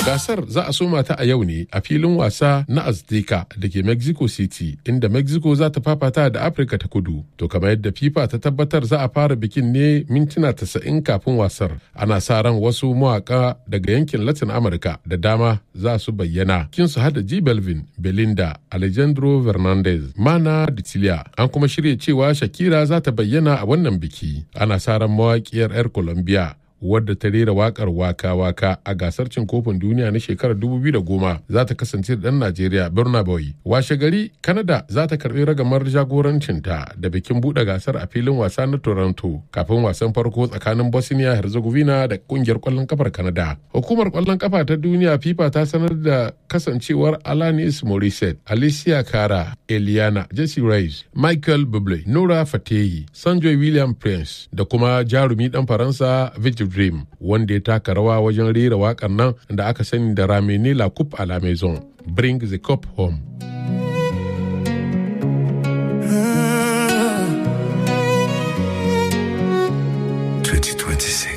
Gasar za a soma ta a yau ne a filin wasa na Azteca da ke Mexico City inda Mexico za ta fafata da Afirka ta kudu. To kamar yadda FIFA ta tabbatar za a fara bikin ne mintuna tasa'in kafin wasar. Ana sa ran wasu mawaka daga yankin Latin Amurka da dama za su bayyana. Kin su hada G Belvin, Belinda, Alejandro Fernandez, Mana Dicilia. An kuma shirya cewa Shakira za ta bayyana a wannan biki. Ana sa ran mawaƙiyar 'yar Colombia wadda ta rera wakar waka-waka a gasar cin kofin duniya na shekarar 2010 za ta kasance da ɗan Najeriya Burna Boy. Washe gari, Canada za ta karɓi ragamar jagorancinta da bikin buɗe gasar a filin wasa na Toronto kafin wasan farko tsakanin Bosnia Herzegovina da ƙungiyar ƙwallon kafar Canada. Hukumar ƙwallon kafa ta duniya FIFA ta sanar da kasancewar Alanis Morissette, Alicia Cara, Eliana, Jesse Reyes, Michael Bublé, Nora Fatehi, Sanjoy William Prince da kuma jarumi ɗan Faransa Vigil Dream wanda ya taka rawa wajen rera wakar nan da aka sani da Ramene La Coupe à la Maison Bring the Cup Home. Twenty twenty six.